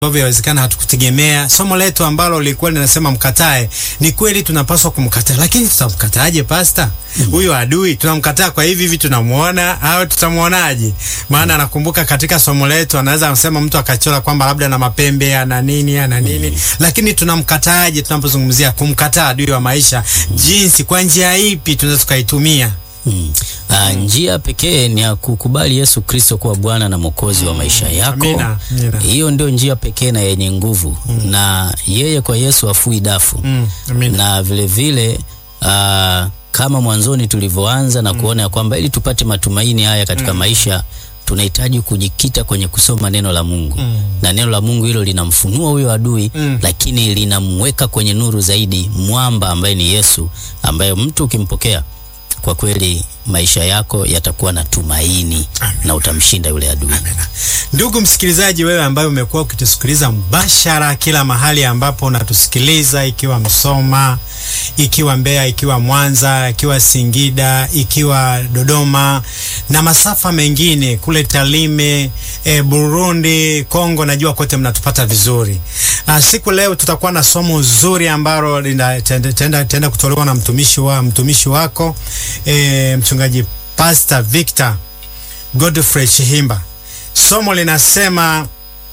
ambavyo yawezekana hatukutegemea. Somo letu ambalo lilikuwa linasema mkatae, ni kweli tunapaswa kumkataa, lakini tutamkataaje pasta? Huyu adui tunamkataa kwa hivi hivi, tunamuona au tutamuonaje? Maana nakumbuka katika somo letu anaweza kusema mtu akachora kwamba labda na mapembe ana nini ana nini, lakini tunamkataaje? Tunapozungumzia kumkataa adui wa maisha, jinsi, kwa njia ipi tunaweza tukaitumia? Hmm. Uh, njia pekee ni ya kukubali Yesu Kristo kuwa Bwana na Mwokozi wa maisha yako. Amina, amina. Hiyo ndio njia pekee na yenye nguvu na yeye kwa Yesu afui dafu Mm, amina. na vile vile uh, kama mwanzoni tulivyoanza na kuona ya kwamba ili tupate matumaini haya katika maisha tunahitaji kujikita kwenye kusoma neno la Mungu na neno la Mungu hilo linamfunua huyo adui Mm. lakini linamweka kwenye nuru zaidi, mwamba ambaye ni Yesu, ambaye mtu ukimpokea kwa kweli maisha yako yatakuwa na tumaini na utamshinda yule adui. Ndugu msikilizaji, wewe ambaye umekuwa ukitusikiliza mbashara kila mahali ambapo unatusikiliza, ikiwa Msoma, ikiwa Mbeya, ikiwa Mwanza, ikiwa Singida, ikiwa Dodoma na masafa mengine kule Talime, e, Burundi, Kongo, najua kote mnatupata vizuri. Ah, siku leo tutakuwa na somo zuri ambalo litaenda kutolewa na mtumishi wa mtumishi wako e, mchungaji Pastor Victor Godfrey Chihimba. Somo linasema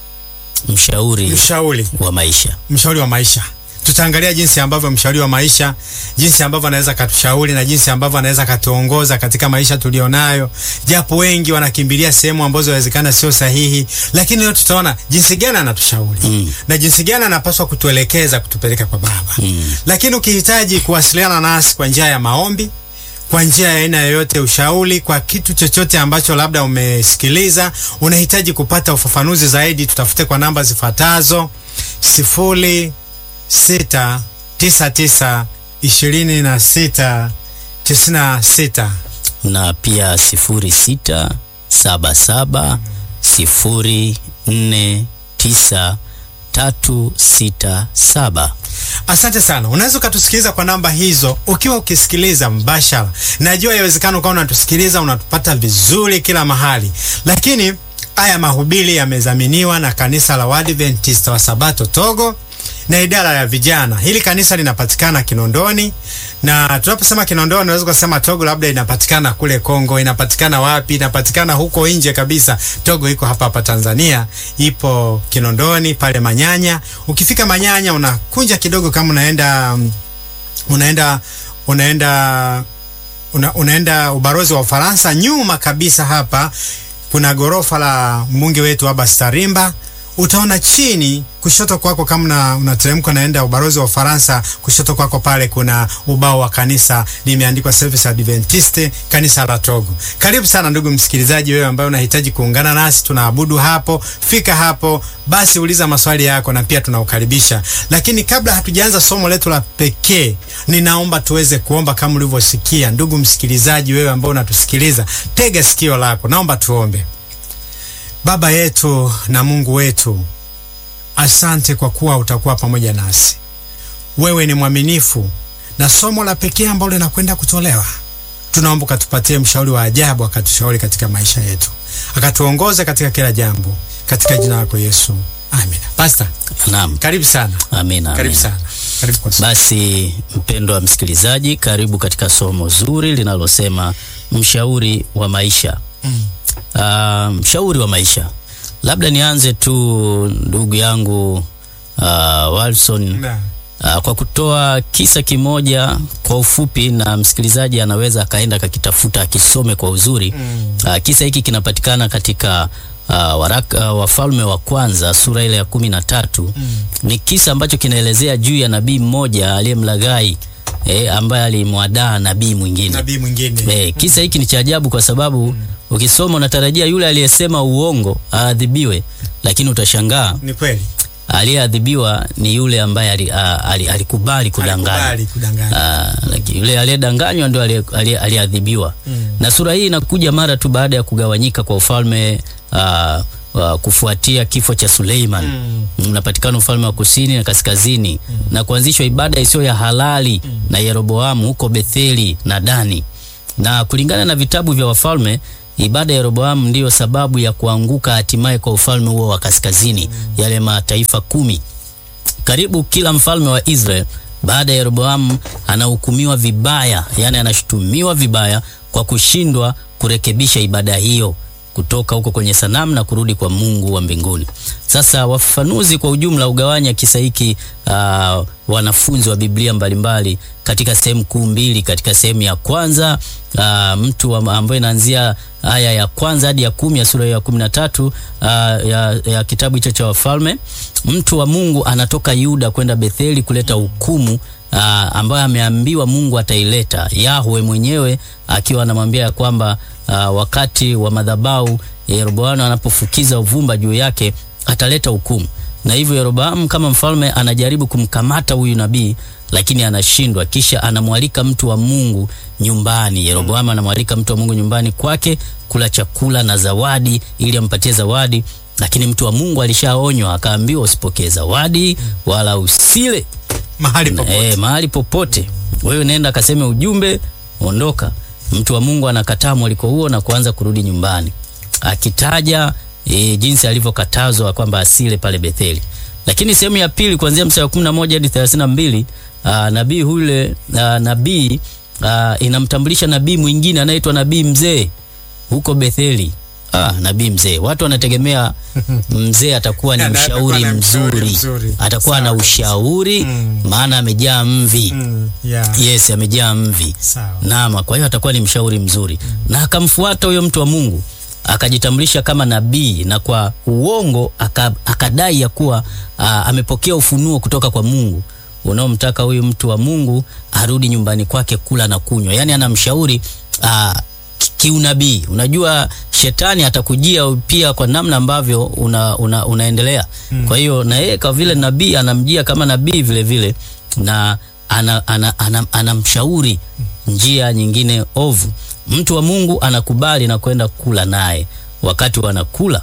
Mshauri mshauri, wa maisha. mshauri wa maisha. Tutaangalia jinsi ambavyo mshauri wa maisha, jinsi ambavyo anaweza katushauri na jinsi ambavyo anaweza katuongoza katika maisha tulionayo, japo wengi wanakimbilia sehemu ambazo inawezekana sio sahihi, lakini leo tutaona jinsi gani anatushauri Mm. na jinsi gani anapaswa kutuelekeza kutupeleka kwa Baba. Mm. Lakini ukihitaji kuwasiliana nasi kwa njia ya maombi, kwa njia ya aina yoyote, ushauri kwa kitu chochote ambacho labda umesikiliza, unahitaji kupata ufafanuzi zaidi, tutafute kwa namba zifuatazo: sifuri sita tisa tisa ishirini na sita tisini na sita na pia sifuri sita saba saba sifuri nne tisa tatu sita saba. Asante sana. Unaweza ukatusikiliza kwa namba hizo ukiwa ukisikiliza mbashara. Najua yawezekana ukawa unatusikiliza unatupata vizuri kila mahali, lakini haya mahubiri yamezaminiwa na kanisa la Waadventista wa Sabato Togo na idara ya vijana. Hili kanisa linapatikana Kinondoni, na tunaposema Kinondoni unaweza kusema Togo labda inapatikana kule Kongo, inapatikana wapi? Inapatikana huko nje kabisa. Togo iko hapa hapa Tanzania, ipo Kinondoni pale Manyanya. Ukifika Manyanya unakunja kidogo, kama unaenda mm, unaenda unaenda una, unaenda ubalozi wa Ufaransa, nyuma kabisa hapa kuna gorofa la mbunge wetu Abbas Tarimba. Utaona chini kushoto kwako, kama una- unateremka unaenda ubalozi wa Ufaransa, kushoto kwako pale kuna ubao wa kanisa limeandikwa Service Adventiste kanisa la Togo. Karibu sana ndugu msikilizaji, wewe ambaye unahitaji kuungana nasi, tunaabudu hapo. Fika hapo basi, uliza maswali yako na pia tunaukaribisha. Lakini kabla hatujaanza somo letu la pekee, ninaomba tuweze kuomba kama ulivyosikia. Ndugu msikilizaji, wewe ambao unatusikiliza, tega sikio lako, naomba tuombe. Baba yetu na Mungu wetu, asante kwa kuwa utakuwa pamoja nasi. Wewe ni mwaminifu, na somo la pekee ambalo linakwenda kutolewa, tunaomba ukatupatie mshauri wa ajabu, akatushauri katika maisha yetu, akatuongoza katika kila jambo, katika jina lako Yesu, amina. Pastor, Naam, karibu sana, amina, karibu amina. sana, karibu kwa Basi mpendwa msikilizaji, karibu katika somo zuri linalosema mshauri wa maisha. Mm. Ah, mshauri wa maisha. Labda nianze tu ndugu yangu ah, Walson Na, ah, kwa kutoa kisa kimoja kwa ufupi, na msikilizaji anaweza akaenda akakitafuta akisome kwa uzuri. mm, Ah, kisa hiki kinapatikana katika ah, waraka Wafalme wa Kwanza sura ile ya kumi na tatu. mm, Ni kisa ambacho kinaelezea juu ya nabii mmoja aliyemlaghai eh, ambaye alimwadaa nabii mwingine. nabii mwingine Eh, kisa hiki ni cha ajabu kwa sababu ukisoma unatarajia yule aliyesema uongo aadhibiwe, lakini utashangaa ni kweli, aliyeadhibiwa ni yule ambaye ali- a- ali- alikubali kudanganya. alikubali kudanganya. Ah, lakini yule aliyedanganywa ndio aliye- aliye- aliyeadhibiwa. Mm. Na sura hii inakuja mara tu baada ya kugawanyika kwa ufalme ah, wa kufuatia kifo cha Suleiman. Mm. Unapatikana ufalme wa kusini na kaskazini na kuanzishwa ibada isiyo ya halali na Yeroboamu huko Betheli na Dani. Na kulingana na vitabu vya wafalme ibada ya Yeroboamu ndiyo sababu ya kuanguka hatimaye kwa ufalme huo wa kaskazini, yale mataifa kumi. Karibu kila mfalme wa Israel baada ya Yeroboamu anahukumiwa vibaya, yani anashutumiwa vibaya kwa kushindwa kurekebisha ibada hiyo kutoka huko kwenye sanamu na kurudi kwa Mungu wa mbinguni. Sasa wafafanuzi kwa ujumla ugawanya kisa hiki uh, wanafunzi wa Biblia mbalimbali katika sehemu kuu mbili. Katika sehemu ya kwanza uh, mtu ambaye inaanzia aya ya kwanza hadi ya kumi ya sura ya kumi na tatu uh, ya, ya kitabu hicho cha Wafalme. Mtu wa Mungu anatoka Yuda kwenda Betheli kuleta hukumu uh, ambayo ameambiwa Mungu ataileta. Yahwe mwenyewe akiwa anamwambia ya kwamba uh, wakati wa madhabahu Yeroboamu anapofukiza uvumba juu yake ataleta hukumu, na hivyo Yeroboamu kama mfalme anajaribu kumkamata huyu nabii lakini anashindwa. Kisha anamwalika mtu wa Mungu nyumbani. Yeroboamu anamwalika mtu wa Mungu nyumbani kwake kula chakula na zawadi, ili ampatie zawadi, lakini mtu wa Mungu alishaonywa, akaambiwa usipokee zawadi wala usile mahali popote. Eh, mahali popote. Wewe nenda kaseme ujumbe, ondoka. Mtu wa Mungu anakataa mwaliko huo na kuanza kurudi nyumbani, akitaja e, jinsi alivyokatazwa kwamba asile pale Betheli. Lakini sehemu ya pili kuanzia mstari wa 11 hadi 32, ah, nabii yule ah, nabii ah, inamtambulisha nabii mwingine anaitwa nabii mzee huko Betheli. Ah, nabii mzee, watu wanategemea mzee atakuwa ni Ana- mshauri atakuwa na mshauri mzuri, mzuri. atakuwa na Sawa. ushauri Mm. maana amejaa mvi Mm, yeah. Yes, amejaa mvi. Sawa. Naam, kwa hiyo atakuwa ni mshauri mzuri. Na akamfuata huyo mtu wa Mungu, akajitambulisha kama nabii na kwa uongo aka, akadai ya kuwa aa, amepokea ufunuo kutoka kwa Mungu unaomtaka huyu mtu wa Mungu arudi nyumbani kwake kula na kunywa. Yaani anamshauri aa, ki- kiunabii. Unajua shetani atakujia pia kwa namna ambavyo una, una, unaendelea. Kwa hiyo na yeye kwa vile nabii anamjia kama nabii vile vile na ana, ana, ana, anamshauri njia nyingine ovu. Mtu wa Mungu anakubali na kwenda kula naye. Wakati wanakula,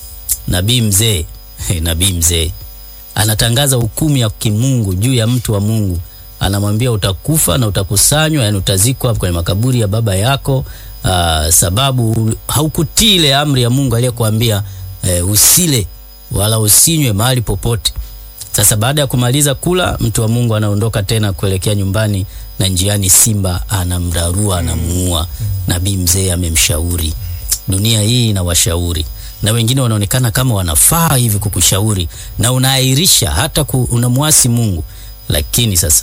nabii mzee nabii mzee anatangaza hukumu ya kimungu juu ya mtu wa Mungu. Anamwambia utakufa na utakusanywa, yani utazikwa kwenye makaburi ya baba yako, aa, sababu haukutii ile amri ya Mungu aliyekuambia e, usile wala usinywe mahali popote. Sasa baada ya kumaliza kula, mtu wa Mungu anaondoka tena kuelekea nyumbani, na njiani simba anamrarua, anamuua. Nabii mzee amemshauri. Dunia hii ina washauri na wengine wanaonekana kama wanafaa hivi kukushauri, na unaahirisha hata ku, unamwasi Mungu. Lakini sasa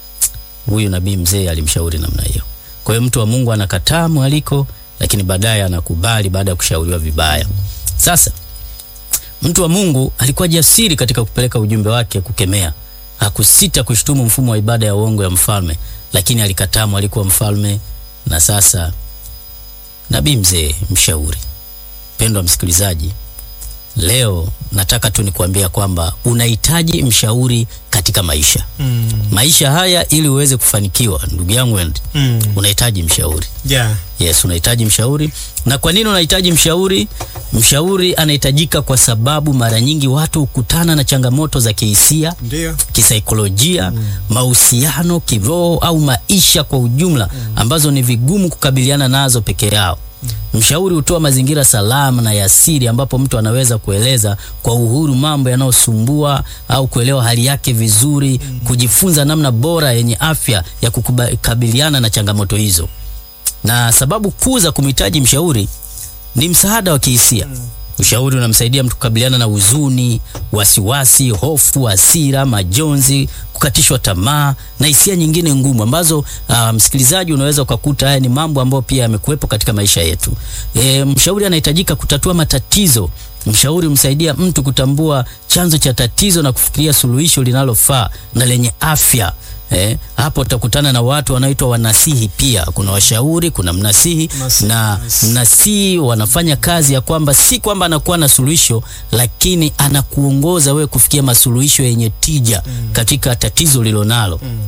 huyu nabii mzee alimshauri namna hiyo. Kwa hiyo mtu wa Mungu anakataa mwaliko, lakini baadaye anakubali baada ya kushauriwa vibaya. Sasa mtu wa Mungu alikuwa jasiri katika kupeleka ujumbe wake kukemea. Hakusita kushutumu mfumo wa ibada ya uongo ya mfalme, lakini alikataa mwaliko wa mfalme. Na sasa nabii mzee mshauri. Mpendwa msikilizaji, leo nataka tu nikuambia kwamba unahitaji mshauri katika maisha Mm, maisha haya, ili uweze kufanikiwa, ndugu yangu Wendy, mm, unahitaji mshauri. yeah. Yes, unahitaji mshauri. Na kwa nini unahitaji mshauri? Mshauri anahitajika kwa sababu mara nyingi watu hukutana na changamoto za kihisia, Ndio. kisaikolojia, mahusiano, kiroho au maisha kwa ujumla ambazo ni vigumu kukabiliana nazo peke yao. Mshauri hutoa mazingira salama na ya siri ambapo mtu anaweza kueleza kwa uhuru mambo yanayosumbua au kuelewa hali yake vizuri, kujifunza namna bora yenye afya ya kukabiliana na changamoto hizo. Na sababu kuu za kumhitaji mshauri ni msaada wa kihisia. Ushauri unamsaidia mtu kukabiliana na huzuni, wasiwasi, hofu, hasira, majonzi, kukatishwa tamaa na hisia nyingine ngumu ambazo ah, msikilizaji, unaweza ukakuta haya ni mambo ambayo pia yamekuwepo katika maisha yetu. E, mshauri anahitajika kutatua matatizo. Mshauri humsaidia mtu kutambua chanzo cha tatizo na kufikiria suluhisho linalofaa na lenye afya. Eh, hapo utakutana na watu wanaoitwa wanasihi. Pia kuna washauri, kuna mnasihi Mnasihi, na yes. mnasihi wanafanya kazi ya kwamba si kwamba anakuwa na suluhisho, lakini anakuongoza wewe kufikia masuluhisho yenye tija katika tatizo lilonalo.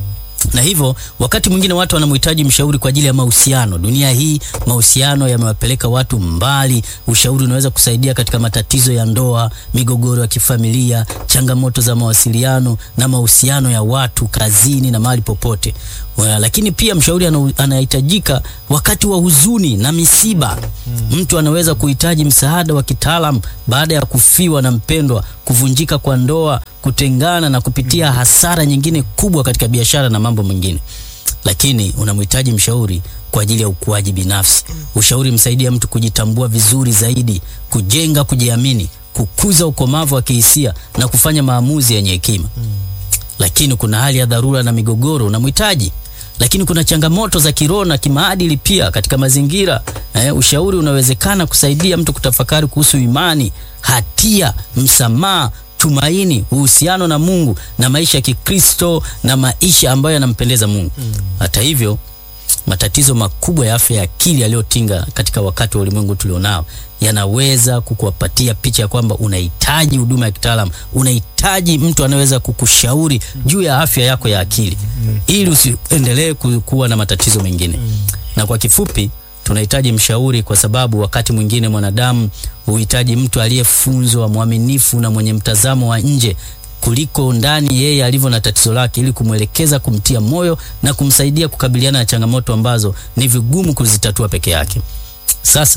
na hivyo wakati mwingine watu wanamhitaji mshauri kwa ajili ya mahusiano. Dunia hii mahusiano yamewapeleka watu mbali. Ushauri unaweza kusaidia katika matatizo ya ndoa, migogoro ya kifamilia, changamoto za mawasiliano na mahusiano ya watu kazini na mahali popote. Wa- Lakini pia mshauri ana- anahitajika wakati wa huzuni na misiba. Mtu anaweza kuhitaji msaada wa kitaalam baada ya kufiwa na mpendwa, kuvunjika kwa ndoa, kutengana na kupitia hasara nyingine kubwa katika biashara na mambo mengine. Lakini unamhitaji mshauri kwa ajili ya ukuaji binafsi. Ushauri msaidia mtu kujitambua vizuri zaidi, kujenga kujiamini, kukuza ukomavu wa kihisia na kufanya maamuzi yenye hekima lakini kuna hali ya dharura na migogoro unamhitaji. Lakini kuna changamoto za kiroho na kimaadili pia katika mazingira eh, ushauri unawezekana kusaidia mtu kutafakari kuhusu imani, hatia, msamaha, tumaini, uhusiano na Mungu na maisha ya Kikristo na maisha ambayo yanampendeza Mungu. Hata hivyo matatizo makubwa ya afya ya akili yaliyotinga katika wakati wa ulimwengu tulionao yanaweza kukupatia picha ya kwamba unahitaji huduma ya kitaalam, unahitaji mtu anayeweza kukushauri juu ya afya yako ya akili ili usiendelee ku- kuwa na matatizo mengine. Na kwa kifupi, tunahitaji mshauri kwa sababu wakati mwingine mwanadamu huhitaji mtu aliyefunzwa, mwaminifu na mwenye mtazamo wa nje kuliko ndani yeye alivyo na tatizo lake, ili kumwelekeza, kumtia moyo na kumsaidia kukabiliana na changamoto ambazo ni vigumu kuzitatua peke yake. Sasa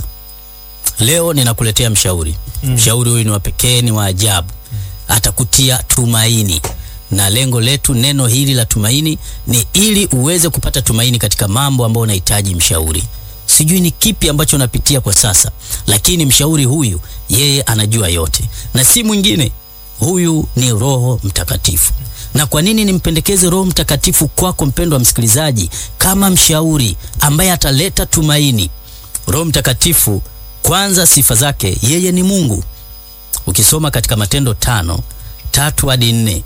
leo ninakuletea mshauri. Mshauri huyu ni wa pekee, ni wa ajabu, atakutia tumaini. Na lengo letu neno hili la tumaini ni ili uweze kupata tumaini katika mambo ambayo unahitaji mshauri. Sijui ni kipi ambacho unapitia kwa sasa, lakini mshauri huyu yeye anajua yote, na si mwingine huyu ni Roho Mtakatifu. Na kwa nini nimpendekeze Roho Mtakatifu kwako, mpendwa msikilizaji, kama mshauri ambaye ataleta tumaini? Roho Mtakatifu, kwanza, sifa zake, yeye ni Mungu. Ukisoma katika Matendo tano tatu hadi nne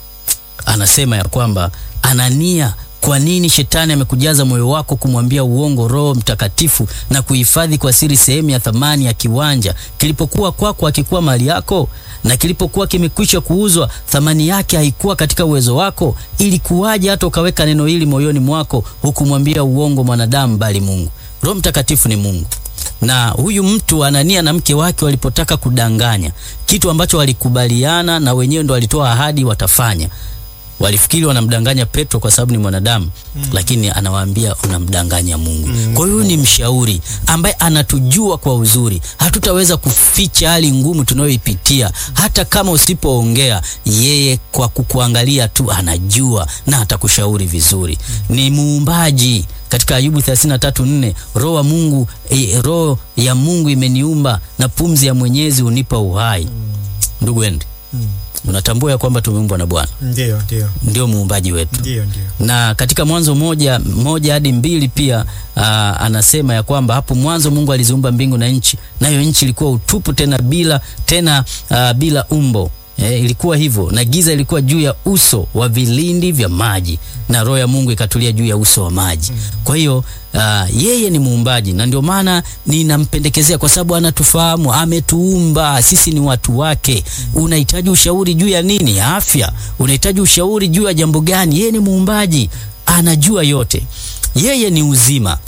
anasema ya kwamba Anania, kwa nini shetani amekujaza moyo wako kumwambia uongo Roho Mtakatifu na kuhifadhi kwa siri sehemu ya thamani ya kiwanja kilipokuwa kwako akikuwa mali yako? Na kilipokuwa kimekwisha kuuzwa, thamani yake haikuwa katika uwezo wako? Ili kuwaje hata ukaweka neno hili moyoni mwako, hukumwambia uongo mwanadamu, bali Mungu? Roho Mtakatifu ni Mungu na huyu mtu Anania na mke wake walipotaka kudanganya kitu ambacho walikubaliana na wenyewe ndo walitoa ahadi watafanya, walifikiri wanamdanganya Petro kwa sababu ni mwanadamu lakini anawaambia unamdanganya Mungu. Kwa hiyo ni mshauri ambaye anatujua kwa uzuri, hatutaweza kuficha hali ngumu tunayoipitia. Hata kama usipoongea, yeye kwa kukuangalia tu anajua na atakushauri vizuri. Ni muumbaji katika Ayubu 33:4 roho wa Mungu eh, roho ya Mungu imeniumba na pumzi ya Mwenyezi unipa uhai. Ndugu Endi, unatambua ya kwamba tumeumbwa na Bwana, Ndio, ndio, ndio muumbaji wetu ndio, ndio. na katika Mwanzo moja moja hadi mbili pia aa, anasema ya kwamba hapo mwanzo Mungu aliziumba mbingu na nchi, nayo nchi ilikuwa utupu tena bila tena aa, bila umbo. E, ilikuwa hivyo na giza ilikuwa juu ya uso wa vilindi vya maji na roho ya Mungu ikatulia juu ya uso wa maji. Kwa hiyo aa, yeye ni muumbaji na ndio maana ninampendekezea kwa sababu anatufahamu, ametuumba sisi ni watu wake. Unahitaji ushauri juu ya nini? Afya. Unahitaji ushauri juu ya jambo gani? Yeye ni muumbaji, anajua yote. Yeye ni uzima.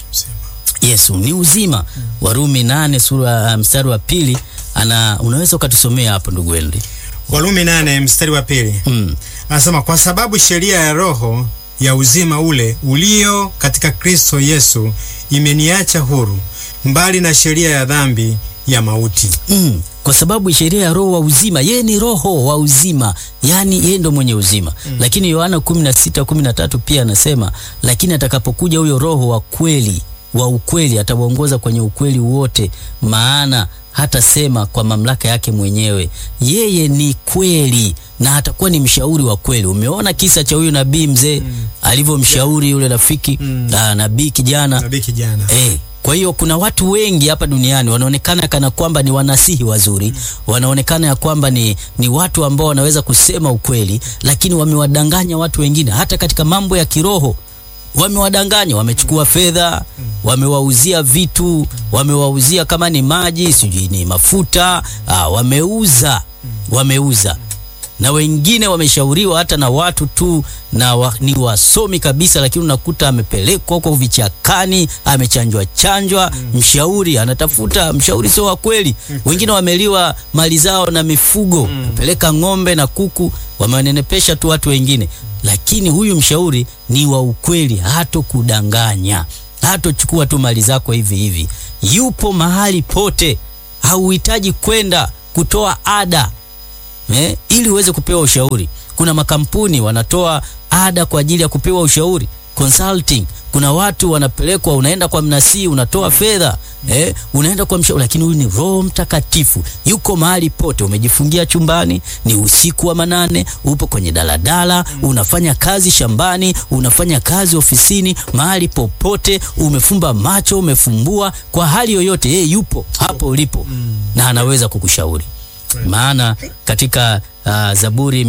Yesu ni uzima. Warumi nane sura mstari wa pili ana unaweza ukatusomea hapo ndugu Henry? Warumi nane mstari wa pili Mm. anasema kwa sababu sheria ya roho ya uzima ule ulio katika Kristo Yesu imeniacha huru mbali na sheria ya dhambi ya mauti. Mm. Kwa sababu sheria ya roho wa uzima, yeye ni roho wa uzima, yaani yeye ndo mwenye uzima. Lakini Yohana 16 13 pia anasema, lakini atakapokuja huyo roho wa kweli wa ukweli atawaongoza kwenye ukweli wote, maana hatasema kwa mamlaka yake mwenyewe. Yeye ni kweli na atakuwa ni mshauri wa kweli. Umeona kisa cha huyu nabii mzee alivyomshauri yule rafiki ah, nabii kijana Nabii kijana. Eh, kwa hiyo kuna watu wengi hapa duniani wanaonekana kana kwamba ni wanasihi wazuri, wanaonekana ya kwamba ni, ni watu ambao wanaweza kusema ukweli, lakini wamewadanganya watu wengine hata katika mambo ya kiroho wamewadanganya, wamechukua fedha, wamewauzia vitu, wamewauzia kama ni maji, sijui ni mafuta, ah, wameuza, wameuza na wengine wameshauriwa hata na watu tu na wa, ni wasomi kabisa, lakini unakuta amepelekwa huko vichakani, amechanjwa chanjwa. Mshauri anatafuta mshauri sio wa kweli. Wengine wameliwa mali zao na mifugo, peleka ng'ombe na kuku, wamewanenepesha tu watu wengine, lakini huyu mshauri ni wa ukweli, hato kudanganya, hatochukua tu mali zako hivi hivi. Yupo mahali pote, hauhitaji kwenda kutoa ada eh, ili uweze kupewa ushauri. Kuna makampuni wanatoa ada kwa ajili ya kupewa ushauri consulting. Kuna watu wanapelekwa, unaenda kwa mnasii, unatoa fedha eh, unaenda kwa mshauri, lakini huyu ni Roho Mtakatifu, yuko mahali pote. Umejifungia chumbani, ni usiku wa manane, upo kwenye daladala, unafanya kazi shambani, unafanya kazi ofisini, mahali popote, umefumba macho, umefumbua, kwa hali yoyote, yeye yupo hapo ulipo na anaweza kukushauri maana katika uh, Zaburi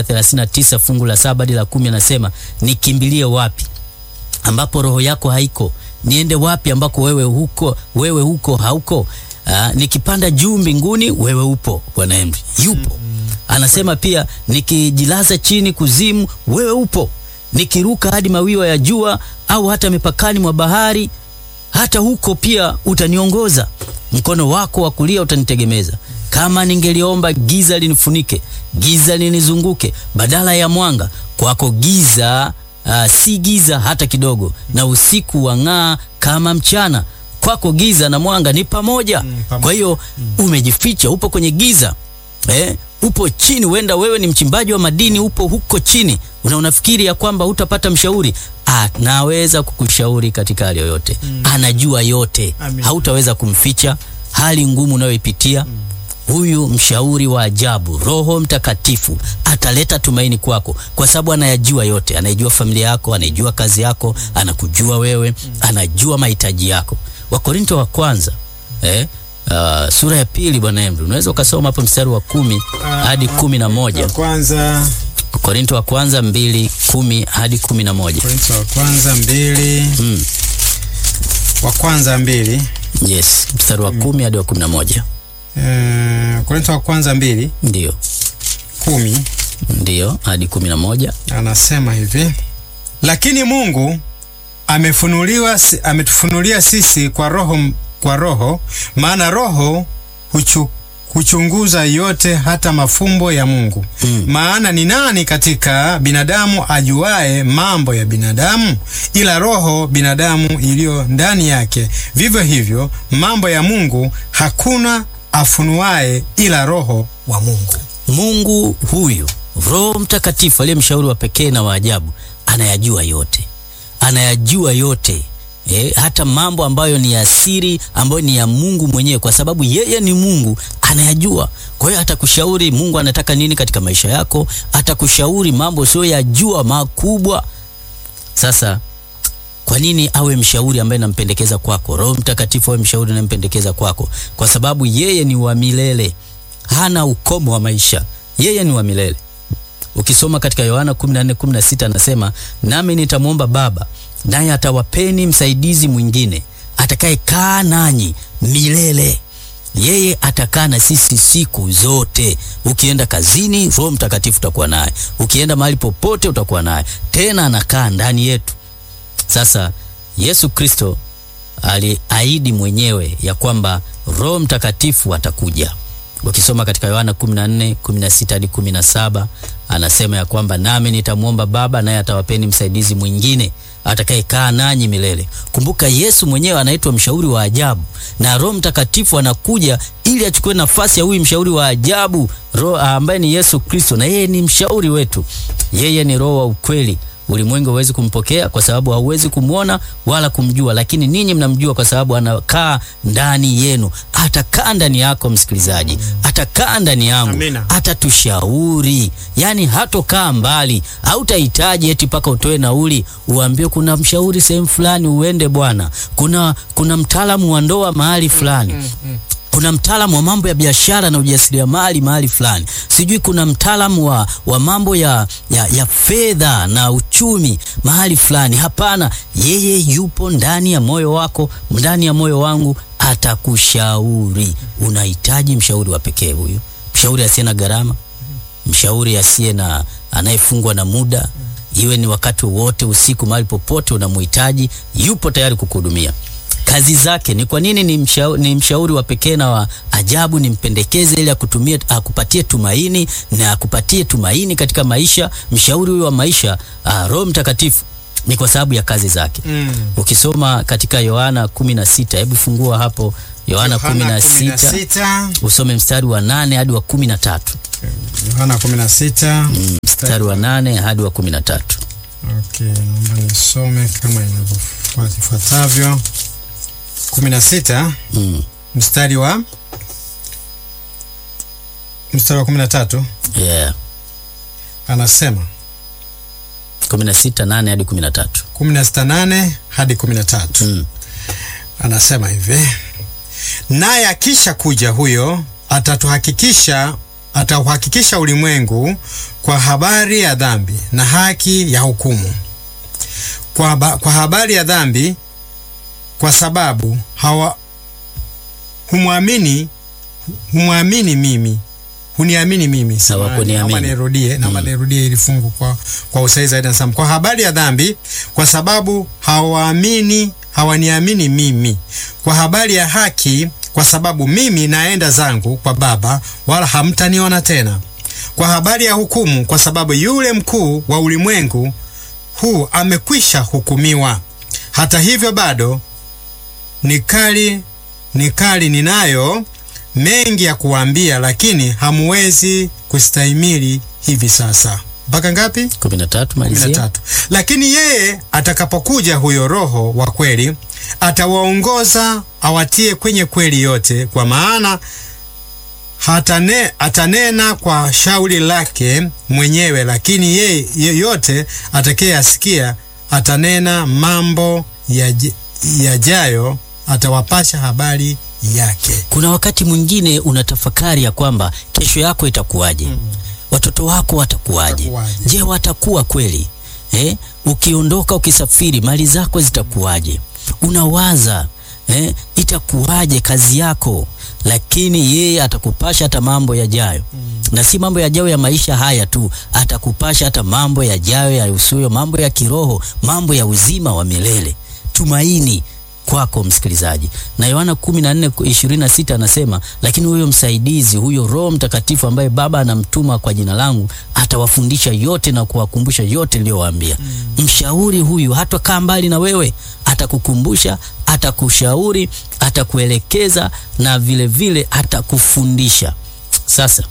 139 fungu la saba hadi la kumi anasema nikimbilie wapi ambapo roho yako haiko? Niende wapi ambako wewe huko wewe huko hauko? Uh, nikipanda juu mbinguni, wewe upo. Bwana Henry yupo. Anasema pia nikijilaza chini kuzimu, wewe upo. Nikiruka hadi mawiwa ya jua au hata mipakani mwa bahari, hata huko pia utaniongoza. Mkono wako wa kulia utanitegemeza. Kama ningeliomba giza linifunike, giza linizunguke, badala ya mwanga, kwako giza uh, si giza hata kidogo, na usiku wang'aa kama mchana. Kwako giza na mwanga ni pamoja. Mm, pamoja. Kwa hiyo umejificha, upo kwenye giza eh, upo chini. Huenda wewe ni mchimbaji wa madini, upo huko chini, una unafikiri ya kwamba hutapata mshauri. Anaweza kukushauri katika hali yoyote, anajua yote, Amen. hautaweza kumficha hali ngumu unayoipitia. Huyu mshauri wa ajabu, Roho Mtakatifu ataleta tumaini kwako, kwa sababu anayajua yote. Anaijua familia yako, anaijua kazi yako, anakujua wewe, anajua mahitaji yako. Wakorinto wa kwanza eh, uh, sura ya pili, bwana Emru, unaweza ukasoma hapo mstari wa kumi hadi kumi na moja. Kwanza Korinto wa kwanza mbili kumi hadi kumi na moja. Korintho wa kwanza mbili Mm. wa kwanza mbili Yes, mstari wa kumi hadi wa kumi na moja. eh, Korintho wa kwanza mbili Ndio, kumi ndio hadi kumi na moja. anasema hivi, lakini Mungu amefunuliwa si- ametufunulia sisi kwa roho kwa roho, maana roho huchu, huchunguza yote hata mafumbo ya Mungu. Mm. Maana ni nani katika binadamu ajuae mambo ya binadamu ila roho binadamu iliyo ndani yake? Vivyo hivyo mambo ya Mungu hakuna afunuae ila roho wa Mungu. Mungu huyu Roho Mtakatifu aliye mshauri wa pekee na wa ajabu anayajua yote, anayajua yote e, hata mambo ambayo ni ya siri ambayo ni ya Mungu mwenyewe, kwa sababu yeye ni Mungu, anayajua. Kwa hiyo atakushauri Mungu anataka nini katika maisha yako, atakushauri mambo sio yajua makubwa. Sasa kwa nini awe mshauri ambaye nampendekeza kwako? Roho Mtakatifu awe mshauri nampendekeza kwako, kwa sababu yeye ni wa milele, hana ukomo wa maisha, yeye ni wa milele. Ukisoma katika Yohana 14:16 anasema, nami nitamwomba Baba, naye atawapeni msaidizi mwingine atakayekaa nanyi milele. Yeye atakaa na sisi siku zote. Ukienda kazini, Roho Mtakatifu utakuwa naye. Ukienda mahali popote, utakuwa naye. Tena anakaa ndani yetu. Sasa Yesu Kristo aliahidi mwenyewe ya kwamba Roho Mtakatifu atakuja. Ukisoma katika Yohana 14, 16 hadi 17 anasema ya kwamba nami nitamwomba Baba naye atawapeni msaidizi mwingine atakayekaa nanyi milele. Kumbuka Yesu mwenyewe anaitwa mshauri wa ajabu na Roho Mtakatifu anakuja ili achukue nafasi ya huyu mshauri wa ajabu Roho ambaye ni Yesu Kristo, na yeye ni mshauri wetu. Yeye ni Roho wa ukweli. Ulimwengu hauwezi kumpokea kwa sababu hauwezi kumwona wala kumjua, lakini ninyi mnamjua kwa sababu anakaa ndani yenu. Atakaa ndani yako msikilizaji, atakaa ndani yangu, Amina. atatushauri. Yani hatokaa mbali, hautahitaji eti mpaka utoe nauli uambie kuna mshauri sehemu fulani uende bwana, kuna kuna mtaalamu wa ndoa mahali fulani kuna mtaalamu wa mambo ya biashara na ujasiriamali mahali fulani, sijui kuna mtaalamu wa, wa mambo ya, ya, ya fedha na uchumi mahali fulani. Hapana, yeye yupo ndani ya moyo wako, ndani ya moyo wangu, atakushauri. Unahitaji mshauri wa pekee huyu, mshauri asiye na gharama, mshauri asiye na anayefungwa na muda, iwe ni wakati wote, usiku, mahali popote unamhitaji, yupo tayari kukuhudumia. Kazi zake ni kwa nini ni mshauri, ni mshauri wa pekee na wa ajabu, nimpendekeze ili akutumie akupatie tumaini na akupatie tumaini katika maisha. Mshauri huyo wa maisha uh, Roho Mtakatifu ni kwa sababu ya kazi zake. Mm. Ukisoma katika Yohana 16, hebu fungua hapo Yohana 16 16. usome mstari wa nane hadi wa kumi na tatu Yohana 16. mstari wa nane hadi wa kumi na tatu Okay, naomba nisome kama inavyofuatavyo. 16 mm. mstari wa mstari wa 13 yeah. anasema 16 nane hadi kumi na tatu 16:8 hadi 13 mm. anasema hivi, naye akisha kuja huyo atatuhakikisha atauhakikisha ulimwengu kwa habari ya dhambi na haki ya hukumu. Kwa, haba, kwa habari ya dhambi, kwa sababu hawa humwamini humwamini mimi huniamini mimi. Samahani, Hawakuniamini. naomba nirudie, naomba nirudie ili fungu kwa, kwa usahihi zaidi. Nasema kwa habari ya dhambi, kwa sababu hawaamini hawaniamini mimi. Kwa habari ya haki, kwa sababu mimi naenda zangu kwa Baba, wala hamtaniona tena. Kwa habari ya hukumu, kwa sababu yule mkuu wa ulimwengu huu amekwisha hukumiwa. Hata hivyo bado nikali nikali ninayo mengi ya kuwaambia, lakini hamuwezi kustahimili hivi sasa. Mpaka ngapi? kumi na tatu kumi na malizia tatu. Lakini yeye atakapokuja huyo Roho wa kweli, atawaongoza awatie kwenye kweli yote, kwa maana hatane, atanena kwa shauri lake mwenyewe, lakini yeye yeyote atakayeyasikia atanena mambo yaje- yajayo, atawapasha habari yake. kuna wakati mwingine unatafakari ya kwamba kesho yako itakuwaje watoto wako watakuwaje Watakuwaje? je watakuwa kweli eh? ukiondoka ukisafiri mali zako zitakuwaje unawaza eh? itakuwaje kazi yako lakini yeye atakupasha hata mambo yajayo na si mambo yajayo ya maisha haya tu atakupasha hata mambo yajayo yahusuyo mambo ya kiroho mambo ya uzima wa milele tumaini kwako msikilizaji na yohana 14:26 anasema lakini huyo msaidizi huyo roho mtakatifu ambaye baba anamtuma kwa jina langu atawafundisha yote na kuwakumbusha yote niliyowaambia mshauri huyu hatakaa mbali na wewe atakukumbusha atakushauri atakuelekeza na vile vile atakufundisha sasa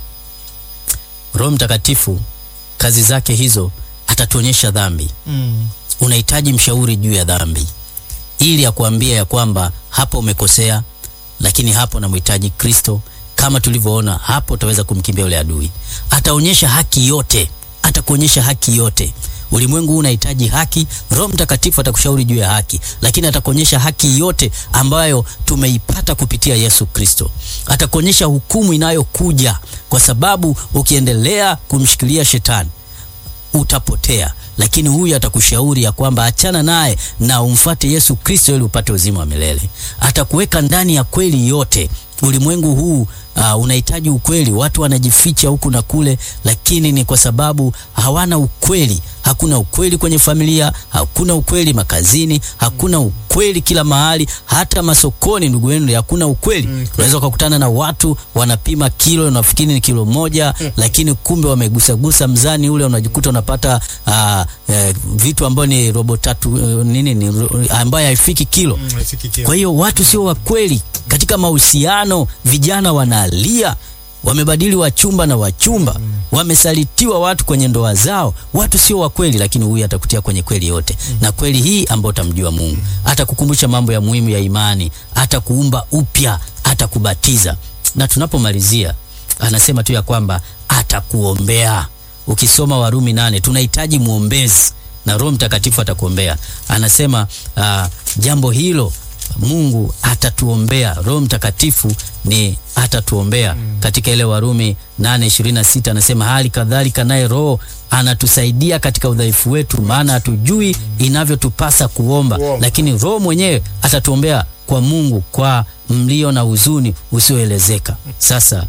roho mtakatifu kazi zake hizo atatuonyesha dhambi Mm. unahitaji mshauri juu ya dhambi ili akuambia ya kwamba hapo umekosea, lakini hapo namhitaji Kristo. Kama tulivyoona hapo, utaweza kumkimbia yule adui. Ataonyesha haki yote, atakuonyesha haki yote. Ulimwengu huu unahitaji haki. Roho Mtakatifu atakushauri juu ya haki, lakini atakuonyesha haki yote ambayo tumeipata kupitia Yesu Kristo. Atakuonyesha hukumu inayokuja, kwa sababu ukiendelea kumshikilia shetani utapotea lakini huyu atakushauri ya kwamba achana naye na umfuate Yesu Kristo ili upate uzima wa milele. Atakuweka ndani ya kweli yote. Ulimwengu huu uh, unahitaji ukweli. Watu wanajificha huku na kule, lakini ni kwa sababu hawana ukweli. Hakuna ukweli kwenye familia, hakuna ukweli makazini, hakuna ukweli kila mahali, hata masokoni. Ndugu yenu, hakuna ukweli. Unaweza ukakutana na watu wanapima kilo, unafikiri ni kilo moja, lakini kumbe wamegusagusa mzani ule, unajikuta unapata uh, eh, vitu ambayo ni robo tatu uh, nini ni ro- ambayo haifiki kilo. Kwa hiyo watu sio wa kweli katika mahusiano. Vijana wanalia, wamebadili wachumba na wachumba, wamesalitiwa watu kwenye ndoa zao. Watu sio wa kweli, lakini huyu atakutia kwenye kweli yote, na kweli hii ambayo utamjua Mungu. Atakukumbusha mambo ya muhimu ya imani, atakuumba upya, atakubatiza. Na tunapomalizia anasema tu ya kwamba atakuombea. Ukisoma Warumi nane, tunahitaji mwombezi na Roho Mtakatifu atakuombea. Anasema uh, jambo hilo Mungu atatuombea. Roho Mtakatifu ni atatuombea katika ile Warumi 8:26 anasema hali kadhalika naye Roho anatusaidia katika udhaifu wetu, maana hatujui inavyotupasa kuomba, Kuomba. lakini Roho mwenyewe atatuombea kwa Mungu kwa mlio na huzuni usioelezeka. Sasa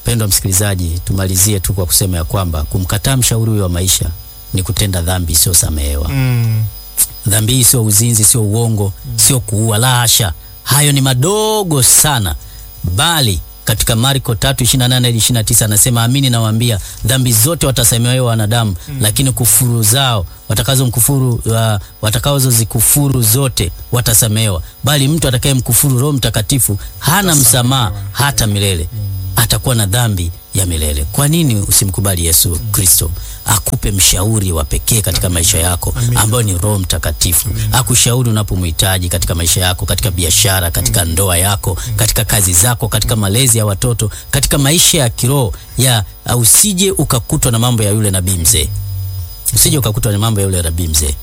Pendwa msikilizaji, tumalizie tu kwa kusema ya kwamba kumkataa mshauri huyo wa maisha ni kutenda dhambi isiyosamehewa. Mm. Dhambi hii sio uzinzi, sio uongo, sio kuua, la hasha. Hayo ni madogo sana, bali katika Marko 3:28 hadi 29 anasema, amini nawaambia, dhambi zote watasamehewa wanadamu, lakini kufuru zao watakazo mkufuru uh, watakazo zikufuru zote watasamehewa, bali mtu atakaye mkufuru Roho Mtakatifu hana msamaha hata milele atakuwa na dhambi ya milele. Kwa nini usimkubali Yesu Kristo akupe mshauri wa pekee katika maisha yako ambayo ni Roho Mtakatifu, akushauri unapomhitaji katika maisha yako, katika biashara, katika ndoa yako, katika kazi zako, katika malezi ya watoto, katika maisha ya kiroho ya uh, usije ukakutwa na mambo ya yule nabii mzee, usije ukakutwa na mambo ya yule nabii mzee.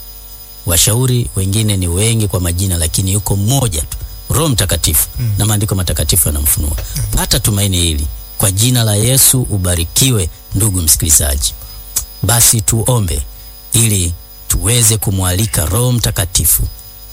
Washauri wengine ni wengi kwa majina, lakini yuko mmoja tu, Roho Mtakatifu na maandiko matakatifu yanamfunua. Pata tumaini hili kwa jina la Yesu. Ubarikiwe ndugu msikilizaji. Basi tuombe ili tuweze kumwalika Roho Mtakatifu.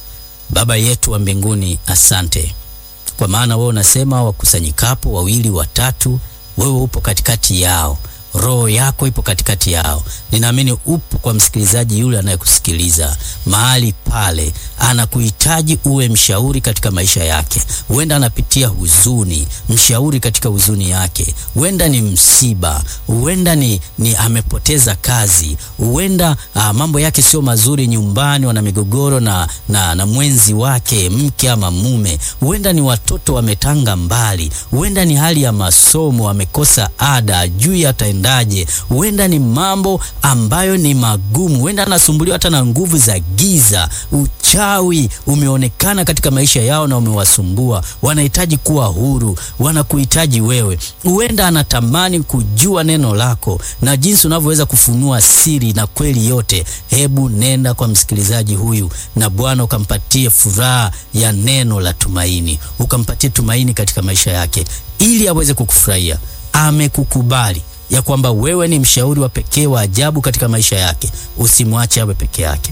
Baba yetu wa mbinguni, asante kwa maana wewe unasema wakusanyikapo wawili watatu, wewe upo katikati yao. Roho yako ipo katikati yao. Ninaamini upo kwa msikilizaji yule anayekusikiliza mahali pale, anakuhitaji uwe mshauri katika maisha yake. Huenda anapitia huzuni, mshauri katika huzuni yake. Huenda ni msiba, huenda ni, ni amepoteza kazi, huenda ah, mambo yake sio mazuri nyumbani, wana migogoro na, na, na mwenzi wake, mke ama mume. Huenda ni watoto wametanga mbali, huenda ni hali ya masomo, amekosa ada, juu ataendaje. Huenda ni mambo ambayo ni magumu, huenda anasumbuliwa hata na nguvu za giza. Uchawi umeonekana katika maisha yao na umewasumbua, wanahitaji kuwa huru, wanakuhitaji wewe. Huenda anatamani kujua neno lako na jinsi unavyoweza kufunua siri na kweli yote. Hebu nenda kwa msikilizaji huyu, na Bwana ukampatie furaha ya neno la tumaini, ukampatie tumaini katika maisha yake, ili aweze kukufurahia. Amekukubali ya kwamba wewe ni mshauri wa pekee wa ajabu katika maisha yake. Usimwache awe peke yake,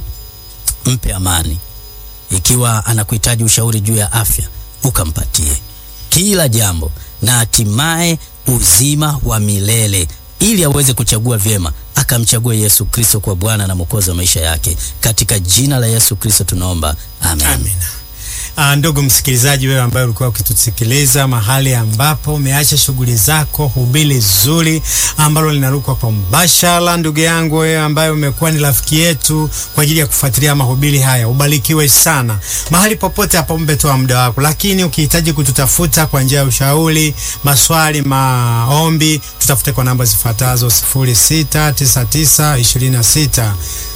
mpe amani. Ikiwa anakuhitaji ushauri juu ya afya, ukampatie kila jambo, na hatimaye uzima wa milele, ili aweze kuchagua vyema, akamchagua Yesu Kristo kwa Bwana na Mwokozi wa maisha yake. Katika jina la Yesu Kristo tunaomba, amen. Amina. Ah, ndugu msikilizaji, wewe ambaye ulikuwa ukitusikiliza mahali ambapo umeacha shughuli zako, hubiri zuri ambalo linarukwa kwa mbashara. Ndugu yangu wewe ambaye umekuwa ni rafiki yetu kwa ajili ya kufuatilia mahubiri haya, ubarikiwe sana mahali popote hapo. Umetoa muda wako, lakini ukihitaji kututafuta kwa njia ya ushauri, maswali, maombi, tutafute kwa namba zifuatazo 0699 26